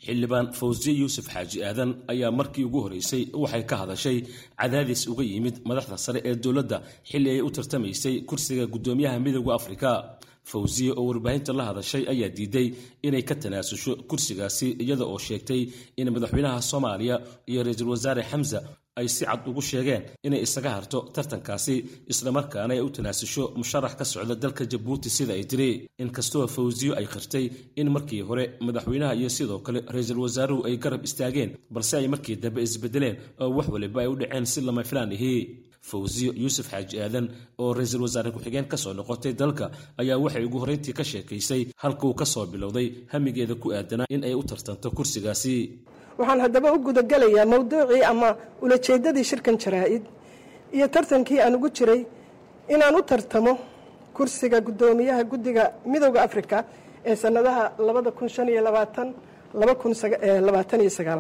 xildhibaan fawsiye yuusuf xaaji aadan ayaa markii ugu horeysay waxay ka hadashay cadaadis uga yimid madaxda sare ee dowladda xilli ay u tartamaysay kursiga guddoomiyaha midooda afrika fawsiye oo warbaahinta la hadashay ayaa diiday inay ka tanaasusho kursigaasi iyada oo sheegtay in madaxweynaha soomaaliya iyo ra-iisul wasaare xamsa ay si cad ugu sheegeen inay isaga harto tartankaasi islamarkaana ay u tanaasusho musharax ka socda dalka jabuuti sida ay tiri inkastoo fawsiyo ay qirtay in markii hore madaxweynaha iyo sidoo kale ra-iisul wasaaruhu ay garab istaageen balse ay markii dambe isbedeleen oo wax waliba ay u dhaceen si lama filaan ahi fawsiyo yuusuf xaaji aadan oo ra-iisul wasaare ku-xigeen ka soo noqotay dalka ayaa waxay ugu horreyntii ka sheekaysay halkuu ka soo bilowday hamigeeda ku aadanaa in ay u tartanto kursigaasi waxaan haddaba u gudagelayaa mawduucii ama ulajeeddadii shirkan jaraa-id iyo tartankii aan ugu jiray inaan u tartamo kursiga guddoomiyaha guddiga midooda afrika ee sannadaha labada kun shan iyo labaatan laba kun labaatan iyo sagaal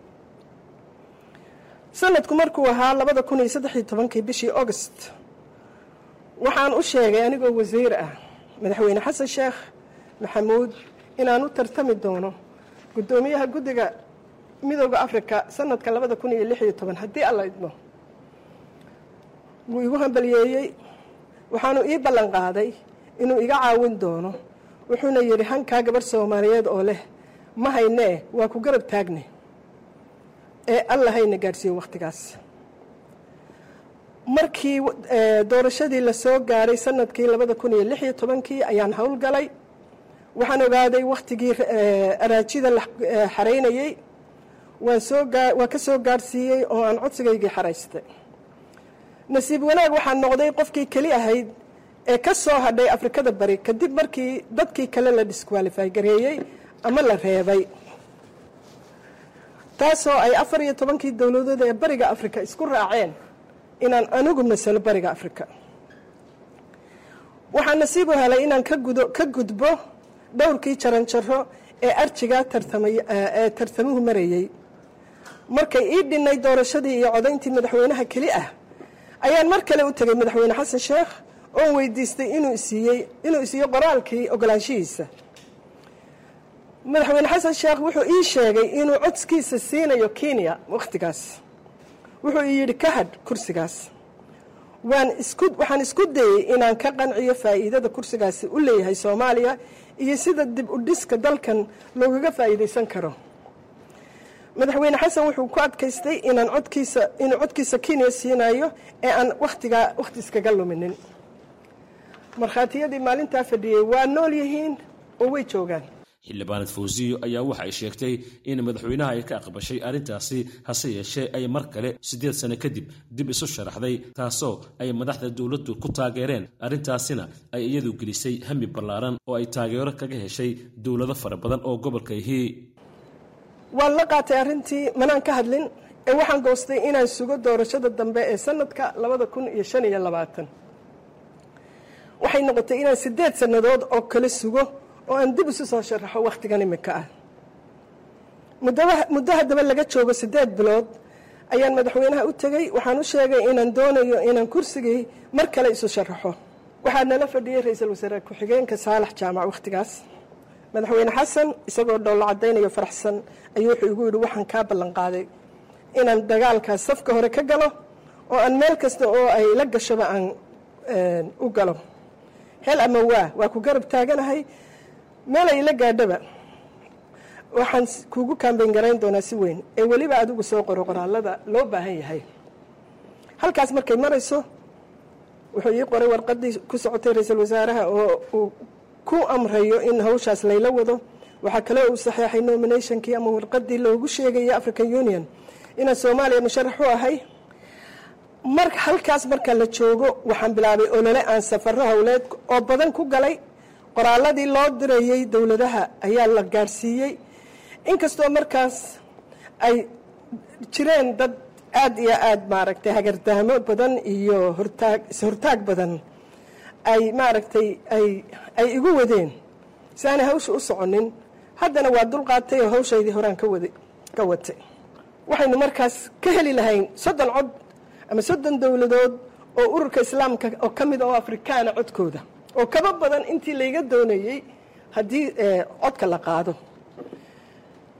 sanadku markuu ahaa labada kun iyo saddex iyo tobankii bishii august waxaan u sheegay anigoo wasiir ah madaxweyne xasan sheekh maxamuud inaan u tartami doono guddoomiyaha guddiga midooda afrika sanadka labada kun iyo lix iyo toban haddii alla idmo wuu igu hambaliyeeyey waxaanu ii ballan qaaday inuu iga caawin doono wuxuuna yidhi hankaa gabarh soomaaliyeed oo leh ma haynee waa ku garab taagne ee alla hayna gaadhsiiyo wakhtigaas markii doorashadii la soo gaaray sanadkii labada kun iyo lix iyo tobankii ayaan howlgalay waxaan ogaaday wakhtigii araajida la xaraynayey waan soo waa ka soo gaadhsiiyey oo aan codsigaygii xaraystay nasiib wanaag waxaan noqday qofkii keli ahayd ee ka soo hadhay afrikada bari kadib markii dadkii kale la disqualify gareeyey ama la reebay taasoo ay afar iyo tobankii dowladood ee bariga afrika isku raaceen inaan anigu masalo bariga afrika waxaan nasiib u helay inaan ka gudbo dhowrkii jaranjaro ee arjiga ee tartamuhu marayey markay ii dhinay doorashadii iyo codayntii madaxweynaha keli ah ayaan mar kale u tegay madaxweyne xasan sheekh oon weydiistay inuu isiiyey inuu isiiyo qoraalkii ogolaanshihiisa madaxweyne xasan sheekh wuxuu ii sheegay inuu codskiisa siinayo kenya wakhtigaas wuxuu ii yidhi ka hadh kursigaas waan isku waxaan isku dayey inaan ka qanciyo faa'iidada kursigaasi u leeyahay soomaaliya iyo sida dib u dhiska dalkan loogaga faa'iidaysan karo madaxweyne xasan wuxuu ku adkaystay inaan codkiisa inuu codkiisa kenya siinayo ee aan wakhtigaa wakhti iskaga luminin markhaatiyadii maalintaa fadhiyey waa nool yihiin oo way joogaan xildhibaanad fawsiyo ayaa waxa ay sheegtay in madaxweynaha ay ka aqbashay arrintaasi hase yeeshee ay mar kale siddeed sano kadib dib isu sharaxday taasoo ay madaxda dowladdu ku taageereen arrintaasina ay iyadu gelisay hami ballaaran oo ay taageero kaga heshay dowlado fara badan oo gobolka ihi waan la qaatay arrintii manaan ka hadlin ee waxaan goostay inaan sugo doorashada dambe ee sanadka labada kun iyo shan iyo labaatan waxay noqotay inaan siddeed sannadood oo kale sugo oo aan dib isu soo sharaxo wakhtigan imika ah muddo haddaba laga joogo siddeed bilood ayaan madaxweynaha u tegey waxaan u sheegay inaan doonayo inaan kursigii mar kale isu sharaxo waxaa nala fadhiyey ra-iisul wasaare ku-xigeenka saalax jaamac wakhtigaas madaxweyne xasan isagoo dhowlo caddaynayo faraxsan ayuu wuxuu igu yidhi waxaan kaa ballan qaaday inaan dagaalkaas safka hore ka galo oo aan meel kasta oo ay la gashoba aan u galo hel ama waa waa ku garab taaganahay meel ay la gaadhaba waxaan kuugu kaambayn garayn doonaa si weyn ee weliba adigu soo qoro qoraalada loo baahan yahay halkaas markay marayso wuxuu ii qoray warqadii ku socotay ra-iisul wasaaraha oo uu ku amrayo in hawshaas layla wado waxaa kaloo uu saxeexay nominationkii ama warqadii loogu sheegaya african union inaan soomaaliya musharax u ahay mar halkaas marka la joogo waxaan bilaabay olole aan safaro howleed oo badan ku galay qoraaladii loo dirayey dowladaha ayaa la gaadhsiiyey inkastoo markaas ay jireen dad aada iyo aada maaragtay hagardaamo badan iyo hortaag is-hortaag badan ay maaragtay ay ay igu wadeen si aanay hawsha u soconin haddana waa dulqaatay oo hawshaydii horaan ka wada ka watay waxaynu markaas ka heli lahayn soddon cod ama soddon dowladood oo ururka islaamka oo ka mid oo afrikaana codkooda oo kaba badan intii layga doonayey haddii codka la qaado waxaa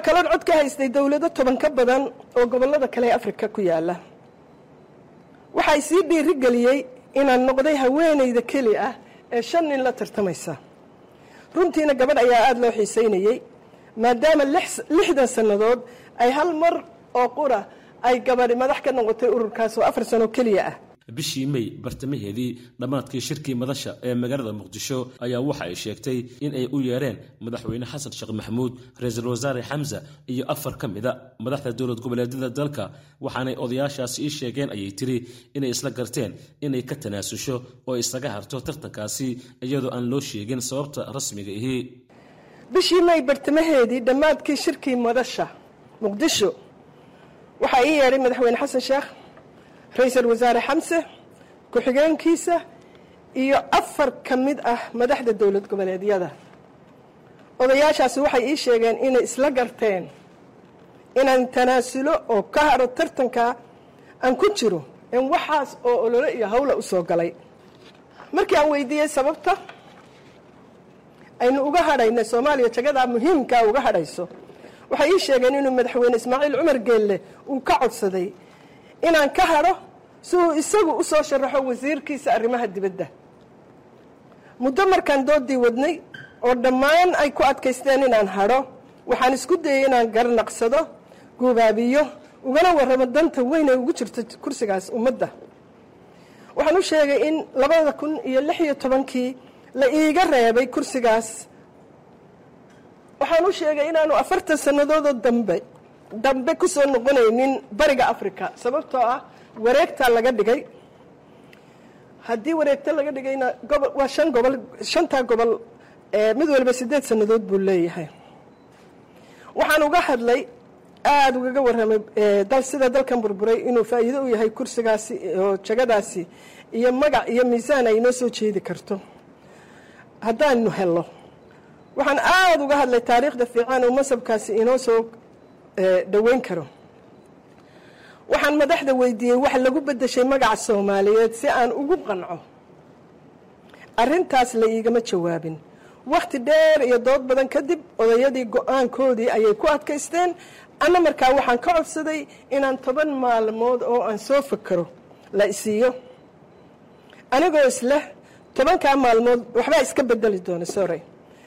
kaloon cod ka haystay dowlado toban ka badan oo gobollada kale ee afrika ku yaalla waxay sii dhiiri geliyey inaan noqday haweenayda keli ah ee shan nin la tartamaysa runtiina gabadh ayaa aada loo xiisaynayey maadaama lixdan sannadood ay hal mar oo qura ay gabadhi madax ka noqotay ururkaas oo afar sano keliya ah bishii mey bartamaheedii dhammaadkii shirkii madasha ee magaalada muqdisho ayaa waxa ay sheegtay in ay u yeereen madaxweyne xasan sheekh maxamuud ra-iisul wasaare xamsa iyo afar ka mida madaxda dowlad goboleedyada dalka waxaanay odayaashaasi ii sheegeen ayay tiri inay isla garteen inay ka tanaasusho oo isaga harto tartankaasi iyadoo aan loo sheegin sababta rasmiga ihi bishii may bartamaheedii dhammaadkii shirkii madasha muqdisho waxaa ii yeedhay madaxweyne xasan sheekh ra-iisul wasaare xamse ku-xigeenkiisa iyo afar ka mid ah madaxda dowlad goboleedyada odayaashaasi waxay ii sheegeen inay isla garteen inaan tanaasulo oo ka haro tartanka aan ku jiro in waxaas oo olole iyo hawla u soo galay markii aan weydiiyey sababta aynu uga hadhayna soomaaliya jagadaa muhiimkaa uga hadhayso waxay ii sheegeen inuu madaxweyne ismaaciil cumar geelle uu ka codsaday inaan ka hadho si uu isagu u soo sharaxo wasiirkiisa arrimaha dibadda muddo markaan doodii wadnay oo dhammaan ay ku adkaysteen inaan hadho waxaan isku dayey inaan garnaqsado guubaabiyo ugana warramo danta weyn ay ugu jirto kursigaas ummadda waxaan u sheegay in labada kun iyo lix iyo tobankii la iiga reebay kursigaas waxaan u sheegay inaanu afartan sannadoodoo dambe dambe ku soo noqonaynin bariga africa sababtoo ah wareegtaa laga dhigay haddii wareegta laga dhigayna gobol waa shan gobol shantaa gobol mid waliba siddeed sannadood buu leeyahay waxaan uga hadlay aada ugaga warramay dal sida dalkan burburay inuu faa'iido u yahay kursigaasi oo jagadaasi iyo magac iyo miisaan ay inoo soo jeedi karto haddaanu hello waxaan aada uga hadlay taariikhda fiican oo masabkaasi inoo soo dhoweyn karo waxaan madaxda weydiiyey wax lagu beddeshay magaca soomaaliyeed si aan ugu qanco arrintaas la iigama jawaabin wakhti dheer iyo dood badan kadib odayadii go-aankoodii ayay ku adkaysteen anna markaa waxaan ka codsaday inaan toban maalmood oo aan soo fakaro la isiiyo anigoo isleh tobankaa maalmood waxbaa iska bedeli doona sorey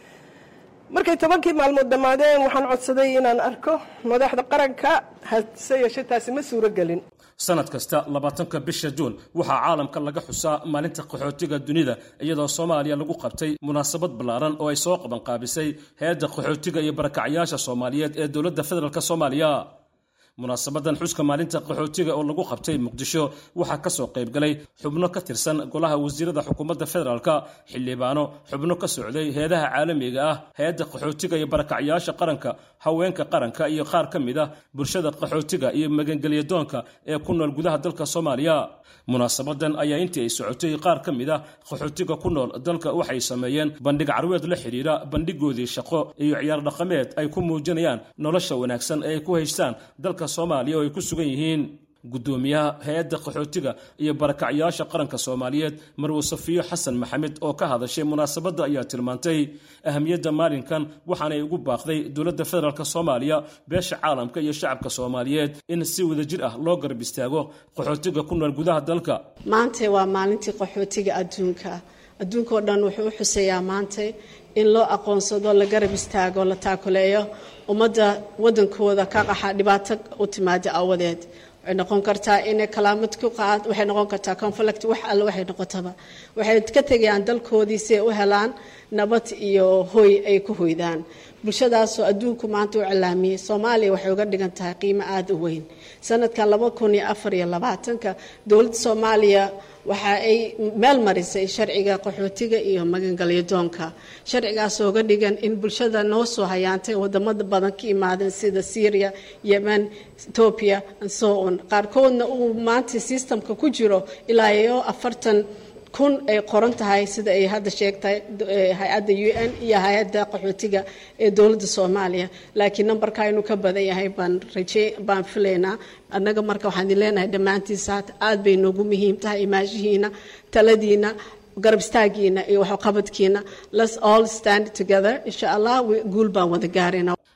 markay tobankii maalmood dhammaadeen waxaan codsaday inaan arko madaxda qaranka hase yeeshe taasi ma suuro gelin sanad kasta labaatanka bisha juun waxaa caalamka laga xusaa maalinta qaxootiga dunida iyadoo soomaaliya lagu qabtay munaasabad ballaaran oo ay soo qabanqaabisay hay-adda qaxootiga iyo barakacyaasha soomaaliyeed ee dowladda federaalk soomaaliya munaasabadan xuska maalinta qaxootiga oo lagu qabtay muqdisho waxaa ka soo qayb galay xubno ka tirsan golaha wasiirada xukuumadda federaalka xildhibaano xubno ka socday heedaha caalamiga ah hay-adda qaxootiga iyo barakacyaasha qaranka haweenka qaranka iyo qaar ka mid ah bulshada qaxootiga iyo magangelyadoonka ee ku nool gudaha dalka soomaaliya munaasabadan ayaa intii ay socotay qaar ka mid ah qaxootiga ku nool dalka waxay sameeyeen bandhig carweed la xidhiira bandhigoodii shaqo iyo ciyaar dhaqameed ay ku muujinayaan nolosha wanaagsan ee ay ku haystaan dalka soomaaliya oo ay ku sugan yihiin guddoomiyaha hay-adda qaxootiga iyo barakacyaasha qaranka soomaaliyeed marwe safiyo xasan maxamed oo ka hadashay munaasabadda ayaa tilmaantay ahamiyadda maalinkan waxaanay ugu baaqday dowladda federaalk soomaaliya beesha caalamka iyo shacabka soomaaliyeed in si wadajir ah loo garab istaago qaxootiga ku nool gudaha dalka maanta waa maalintii qaxootiga adduunka adduunka oo dhan wuxuu u xuseeyaa maanta in loo aqoonsado la garab istaago la taakuleeyo ummadda wadankooda ka qaxa dhibaato u timaada awadeed waxay noqon kartaa inay kalaamad ku qaad waxay noqon kartaa conflict wax alle waxay noqotaba waxay ka tegayaan dalkoodii si ay u helaan nabad iyo hoy ay ku hoydaan bulshadaasoo adduunku maanta u cilaamiyey soomaaliya waxay uga dhigan tahay qiimo aada u weyn sanadkan laba kun iyo afar iyo labaatanka dowladda soomaaliya waxa ay meel marisay sharciga qaxootiga iyo magangalyadoonka sharcigaas ooga dhigan in bulshada noo soo hayaantay wadamada badan ka imaadeen sida syria yemen ethoobia and so on qaarkoodna uu maanta systemka ku jiro ilaa iyo afartan kun ay qoran tahay sida ay hadda sheegtay hay-adda u n iyo hay-adda qaxootiga ee dowladda soomaaliya laakiin nambarka inuu ka badan yahay baan raje baan filaynaa annaga marka waxaan idin leenahay dhammaantiisa aada bay noogu muhiim tahay imaashihiina taladiina garab istaagiina iyo waxqabadkiina let's all stand together insha allah guul baan wada gaarayna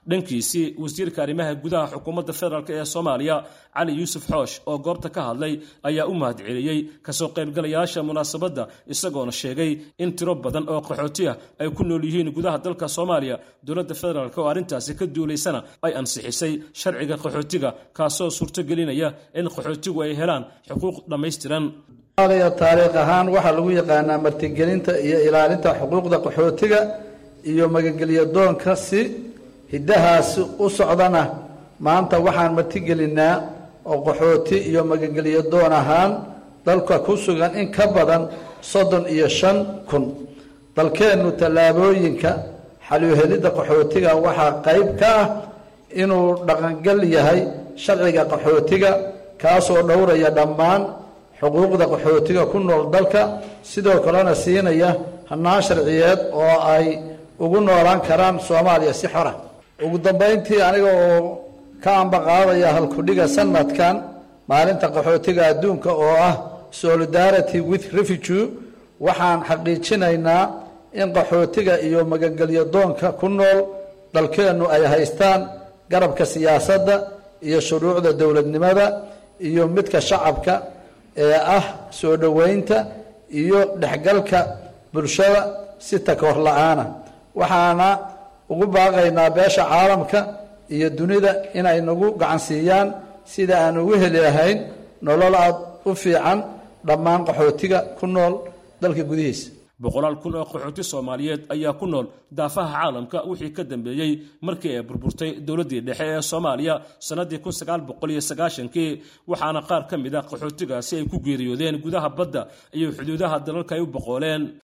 dhankiisii wasiirka arrimaha gudaha xukuumadda federaalk ee soomaaliya cali yuusuf xoosh oo goobta ka hadlay ayaa u mahad celiyey kasoo qaybgalayaasha munaasabadda isagoona sheegay in tiro badan oo qaxooti ah ay ku nool yihiin gudaha dalka soomaaliya dowladda federaalk oo arrintaasi ka duulaysana ay ansixisay sharciga qaxootiga kaasoo suurtogelinaya in qaxootigu ay helaan xuquuq dhammaystiran soomaaliya taariikh ahaan waxaa lagu yaqaanaa martigelinta iyo ilaalinta xuquuqda qaxootiga iyo magagelyo doonka si hiddahaasi u socdana maanta waxaan martigelinnaa oo qaxooti iyo magagelyo doon ahaan dalka ku sugan in ka badan soddon iyo shan kun dalkeennu tallaabooyinka xaluhelidda qaxootiga waxaa qayb ka ah inuu dhaqangal yahay sharciga qaxootiga kaasoo dhowraya dhammaan xuquuqda qaxootiga ku nool dalka sidoo kalena siinaya hannaan sharciyeed oo ay ugu noolaan karaan soomaaliya si xora ugu dambayntii aniga oo ka ambaqaadaya halkudhiga sanadkan maalinta qaxootiga adduunka oo ah solidarity with refugee waxaan xaqiijinaynaa in qaxootiga iyo magagelyo doonka ku nool dalkeennu ay haystaan garabka siyaasadda iyo shuruucda dowladnimada iyo midka shacabka ee ah soo dhoweynta iyo dhexgalka bulshada si takoor la-aana waxaana ugu baaqaynaa beesha caalamka iyo dunida inay nagu gacansiiyaan sida aan ugu heli lahayn nolol aad u fiican dhammaan qaxootiga ku nool dalka gudihiisa boqolaal kun oo qaxooti soomaaliyeed ayaa ku nool daafaha caalamka wixii ka dambeeyey markii ay burburtay dowladdii dhexe ee soomaaliya sannaddii kun sagaal boqol iyo sagaashankii waxaana qaar ka mid a qaxootigaasi ay ku geeriyoodeen gudaha badda iyo xuduudaha dalalka ay u boqooleen